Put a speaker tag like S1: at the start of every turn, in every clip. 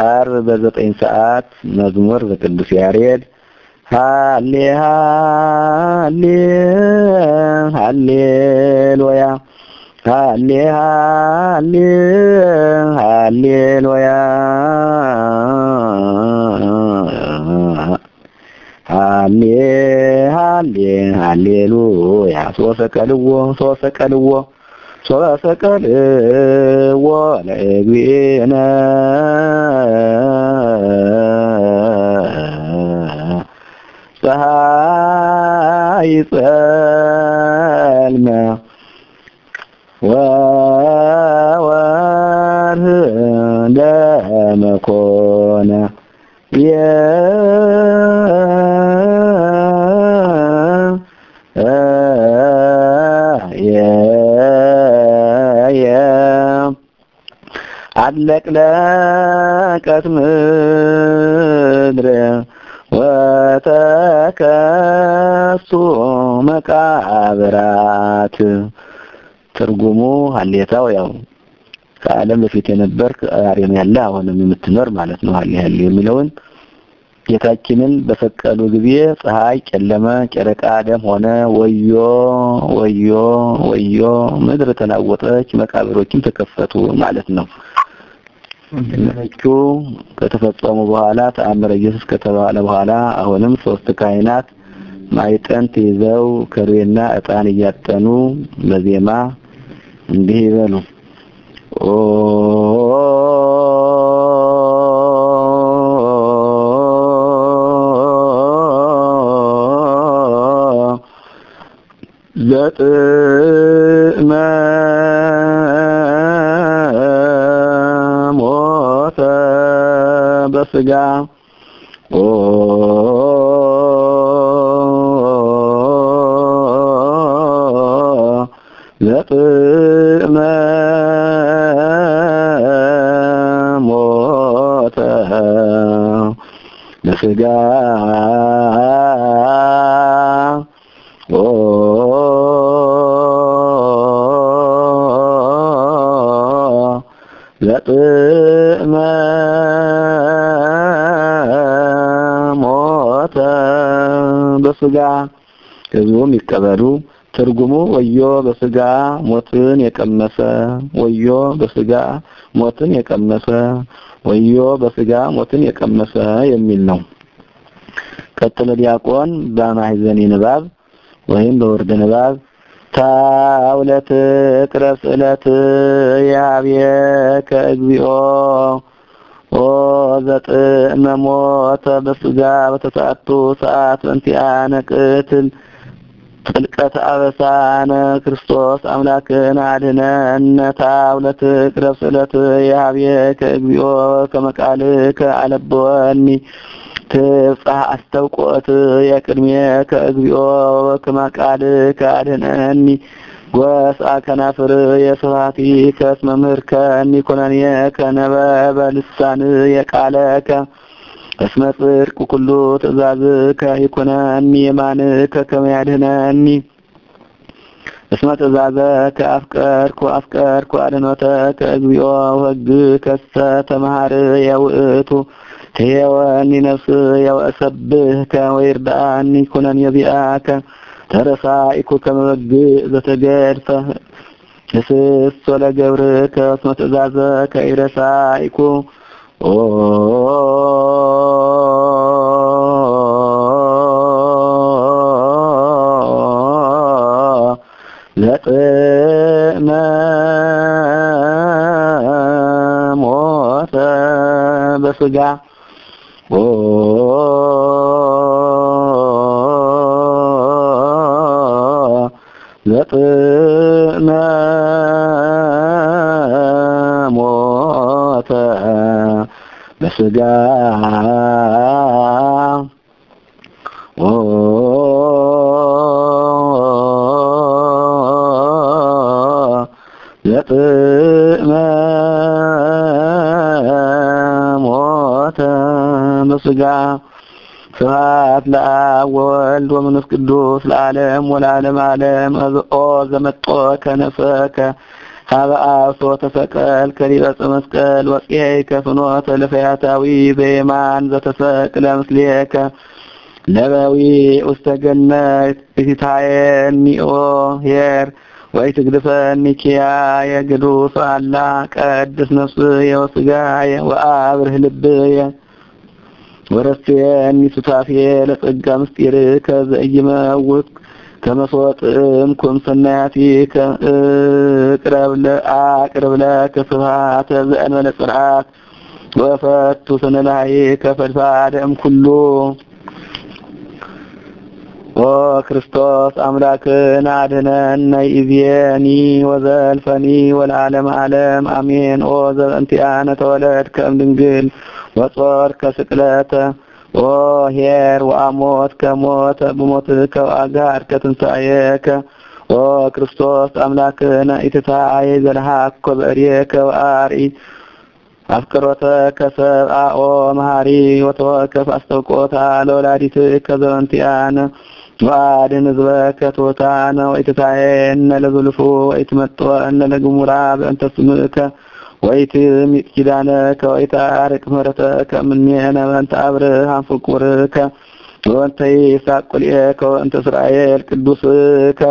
S1: ዓርብ በዘጠኝ ሰዓት መዝሙር በቅዱስ ያሬድ ሃሌ ሃሌ ሃሌሉያ ሃሌ ሃሌ ሃሌሉያ ሃሌ ሃሌ ሃሌሉያ ሶሰቀልዎ ሶሰቀልዎ ሶሰቀልዎ ለእግዚእነ ፀሐይ ጸልመ ወወርህ ደመ ኮነ አለቅለቀት ምድር ወተከሱ መቃብራት ትርጉሙ ሀሌታው ያው ከዓለም በፊት የነበር ዛሬም ያለ አሁንም የምትኖር ማለት ነው። ሀሌ ሀሌ የሚለውን ጌታችንን በሰቀሉ ጊዜ ፀሐይ ጨለመ፣ ጨረቃ ደም ሆነ። ወዮ ወዮ ወዮ ምድር ተናወጠች፣ መቃብሮችም ተከፈቱ ማለት ነው። እነሱ ከተፈጸሙ በኋላ ተአምረ ኢየሱስ ከተባለ በኋላ አሁንም ሶስት ካህናት ማዕጠንት ይዘው ከርቤና ዕጣን እያጠኑ በዜማ እንዲህ ይበሉ ኦ ዘጥመ ሞተ በስጋ ኦ ዘጥመ ሞተ በስጋ ኦ ዘጥመ ሞተ በስጋ ህዝቡም ይቀበሉ። ትርጉሙ ወዮ በስጋ ሞትን የቀመሰ ወዮ በስጋ ሞትን የቀመሰ ወዮ በስጋ ሞትን የቀመሰ የሚል ነው። ቀጥሎ ዲያቆን በማህዘኒ ንባብ ወይም በወርድ ንባብ ታውለት ቅረስ ዕለት ያብየከ እግዚኦ ኦ ዘጥዕመ ሞተ በስጋ በተሰዓቱ ሰዓት በእንቲአነ ቅትል ጥልቀት አበሳነ ክርስቶስ አምላክን አድኅነነ ታውለት ቅረብ ስእለት የሀብየከ እግዚኦ ከመቃልከ አለበወኒ ትፍጻሕ አስተውቆት የቅድሜከ እግዚኦ ከመቃልከ አድኅነኒ ጐስአ ከናፍር የስብሐቲከ እስመ ምህርከኒ ኩነኔከ ነበበ ልሳን የቃለከ እስመ ጽድቅ ኩሉ ትእዛዝከ ይኩነኒ የማንከ ከመ ያድኅነኒ እስመ ትእዛዘከ አፍቀርኩ አፍቀርኩ አድኅኖተከ እግዚኦ ወሕግከሰ ተመሃርየ ውእቱ ትሄወኒ ነፍስየ ወእሰብሕከ ወይርድአኒ ኩነኔ ዚአከ ተረሳኢኩ ከመ በግዕ ዘተገድፈ እስስ ወለገብርከ እስመ ትእዛዘከ ኢረሳኢኩ ኦ ለጥመ ሞተ በስጋ ኦ ለጥመ ሞተ በስጋ ኦ ለጥመ ሞተ በስጋ ስብሐት ለአብ ወወልድ ወመንፈስ ቅዱስ ለዓለም ወለዓለመ ዓለም ኦ ዘመጦ ከነፈከ ሀበ አብሶ ተሰቀል ከሊበጽ መስቀል ወጽሔከ ፍኖተ ለፈያታዊ በየማን ዘተሰቅለ ምስሌከ ለበዊ ውስተ ገነት እቲታየኒኦ ሄር ወይ ትግድፈኒ ኪያየ ግዱስ አላ ቀድስ ነፍስየ ወሥጋየ ወአብርህ ልብየ ወረስየኒ ሱታፍየ ለጸጋ ምስጢርከ ዘኢይመውት ከመስወጥም ኩም ሰናያቲከ እቅረብ ለአቅርብ ለከ ስብሐተ ዘእንበለ ጽርዓት ወፈቱ ስነላይከ ፈድፋደም ኩሉ ኦ ክርስቶስ አምላክን አድነን ኢዜኒ ወዘልፈኒ ወለዓለመ ዓለም አሜን። ኦ ዘበእንቲአነ ተወለድከ እምድንግል ወጾርከ ስቅለተ ኦ ኄር ወአሞት ከሞተ ብሞትከ ወአጋድከ ትንሣኤከ ኦ ክርስቶስ አምላክነ ኢትታይ ዘለሃኮ በእርየከ ወአርኢ አፍቅሮተከ ሰብአ ኦ መሐሪ ወተወከፍ አስተውቆታ ለወላዲትከ ዘበእንቲአነ ወአድን ህዝበከ ትሑታነ ወኢትታየነ ለዝልፉ ወኢትመጥወነ ለግሙራ በእንተ ስምከ ወኢትምጥ ኪዳነከ ወኢታርቅ ምሕረተከ እምኔነ በእንተ አብርሃም ፍቁርከ ወእንተ ይስሐቅ ቁልኤከ ወእንተ እስራኤል ቅዱስከ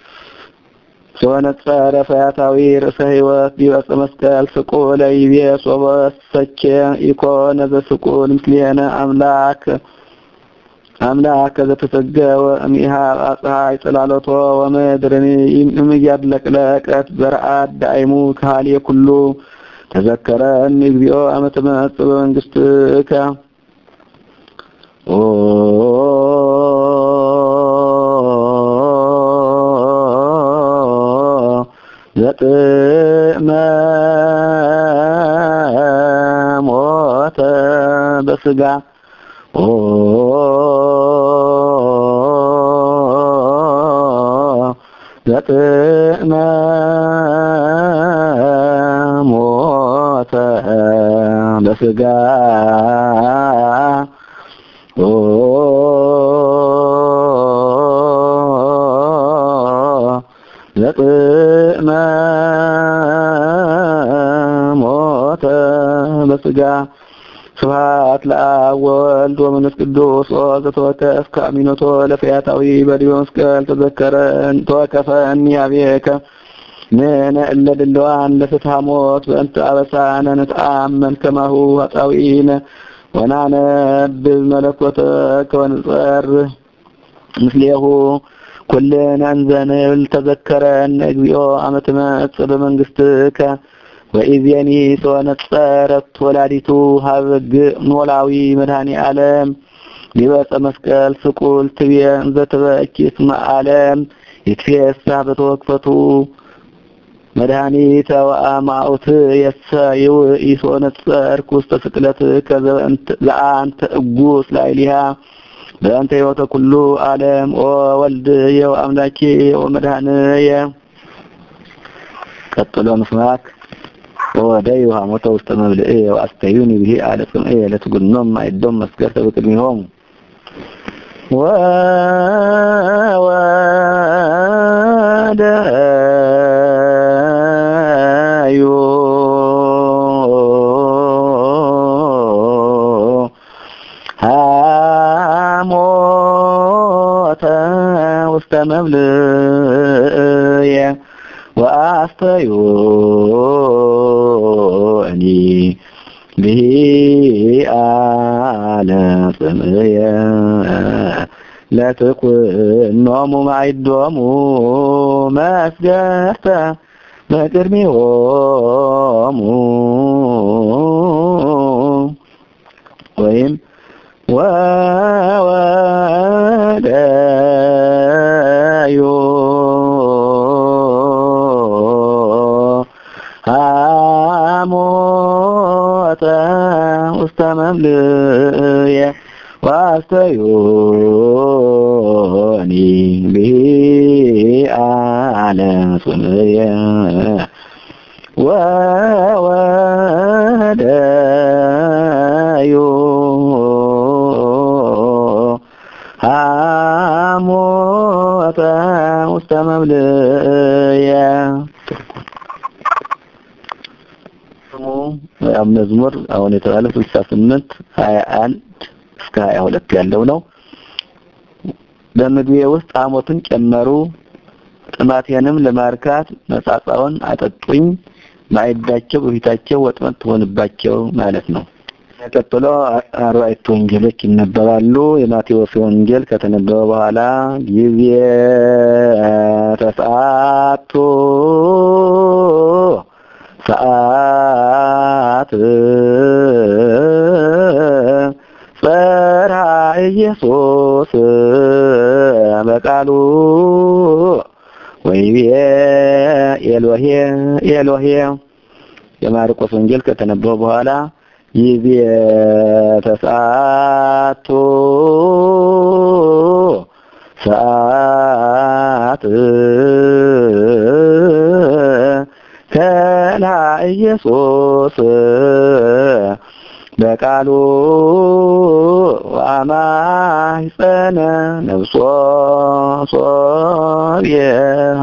S1: ሶነጸረ ፈያታዊ ርእሰ ሕይወት ዲበፀ መስቀል ስቁለ ይቤ ሶበሰኬ ኢኮነ ዘስቁል ምስሌነ አምላክ አምላክ ዘተሰገወ እምኢሃብ ፀሐይ ጽላሎቶ ወምድርን እምያድለቅለቀት ዘርአት ዳይሙ ካህልየ ኩሉ ተዘከረኒ እግዚኦ አመ ትመጽእ በመንግስትከ ኦ ዘጥመ ሞተ በስጋ ኦ ዘጥመ ሞተ በስጋ ኦ ዘጥመ ሞተ በስጋ ስብሐት ለአብ ወወልድ ወመንፈስ ቅዱስ ዘተወከፍ ከአሚኖቶ ለፈያታዊ በዲበ መስቀል ተዘከረን ተወከፈኒ አብየከ ንሕነ እለ ድልዋን ለፍትሐ ሞት በእንተ አበሳነ ንትአመን ከማሁ ኃጣውኢነ ወናነብብ መለኮተከ ወንጸርህ ምስሌሁ ኩልነ እንዘ ንብል ተዘከረን እግዚኦ አመ ትመጽእ በመንግስትከ ወኢዜኒ ተወነጸረት ወላዲቱ ሀበግ ኖላዊ መድኃኒ ዓለም ዲበፀ መስቀል ስቁል ትቤ እንዘ ትበኪ እስመ ዓለም ይትፌሳ በተወክፈቱ መድኃኒተ ወአማኡት የሰ ይውኢሶ ነጸርኩ ውስተ ስቅለትከ ዘአንተ እጉስ ላዕሊሃ በአንተ ሕይወተ ኩሉ ዓለም ኦ ወልድየ ወአምላኬየ ወመድኃኒየ ቀጥሎ ምስማክ ወወደዩ ሐሞተ ውስተ መብልዕየ ወአስተዩኒ ብሂ አለ ጽምዕየ ለትጉኖም ማይዶም መስገርተ በቅድሚሆሙ ወወደዩ ሐሞተ ውስተ መብልዕየ ወአስተዩ እኒ ብሂ አለ ጽምዕየ ለትኩኖሙ ማይዶሙ መስገርተ በቅድሚሆሙ ወይም ወወደዩ ሐሞተ ውስተ መምልእየ ዋስተዮኒ ብሂ አለ ጽምዕየ ወወደዩ ሐሞተ ውስተ መምልእየ መዝሙር አሁን የተባለው 68 21 እስከ 22 ያለው ነው። በምግቤ ውስጥ ሐሞትን ጨመሩ፣ ጥማቴንም ለማርካት መጻጻውን አጠጡኝ። ማዕዳቸው በፊታቸው ወጥመድ ትሆንባቸው ማለት ነው። ቀጥሎ አርባዕቱ ወንጌሎች ይነበባሉ። የማቴዎስ ወንጌል ከተነበበ በኋላ ጊዜ ተሰዓቱ ሰዓት ጸርሐ ኢየሱስ በቃሉ ወይቤ ኤሎሄ ኤሎሄ የማርቆስ ወንጌል ከተነበበ በኋላ ይቤ ተሰዓቱ ሰዓት ከላ ኢየሱስ በቃሉ አማይጸነ ነብሶ ሶብየሃ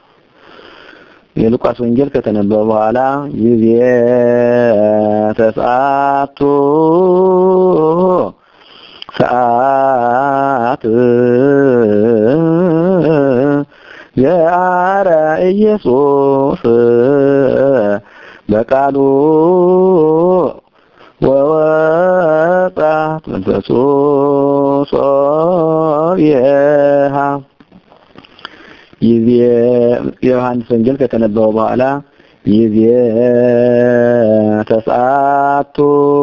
S1: የሉቃስ ወንጌል ከተነበበ በኋላ ጊዜ ተሰዓቱ ሰዓት ገአረ ኢየሱስ በቃሉ ወወጣት መንፈሱ ሶብየሃ ጊዜ የዮሐንስ ወንጌል ከተነበበ በኋላ ጊዜ ተሰዓቱ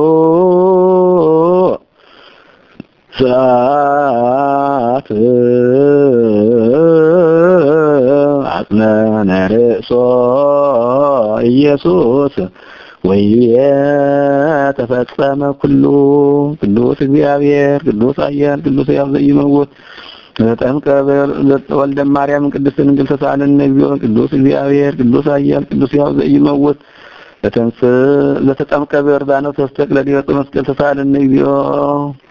S1: ሰዓት አጽመነ ርእሶ ኢየሱስ ወይቤ ተፈጸመ ኩሉ ቅዱስ እግዚአብሔር ቅዱስ ኃያል ቅዱስ ሕያው ዘኢይመውት ተጠምቀ ወልደ ማርያም ቅድስት ድንግል ተሳለን እግዚኦ ቅዱስ እግዚአብሔር ቅዱስ ኃያል ቅዱስ ሕያው ዘኢይመውት ለተንስ ለተጠምቀ በዮርዳኖስ ተስተቅለ ዲበ መስቀል ተሳለን እግዚኦ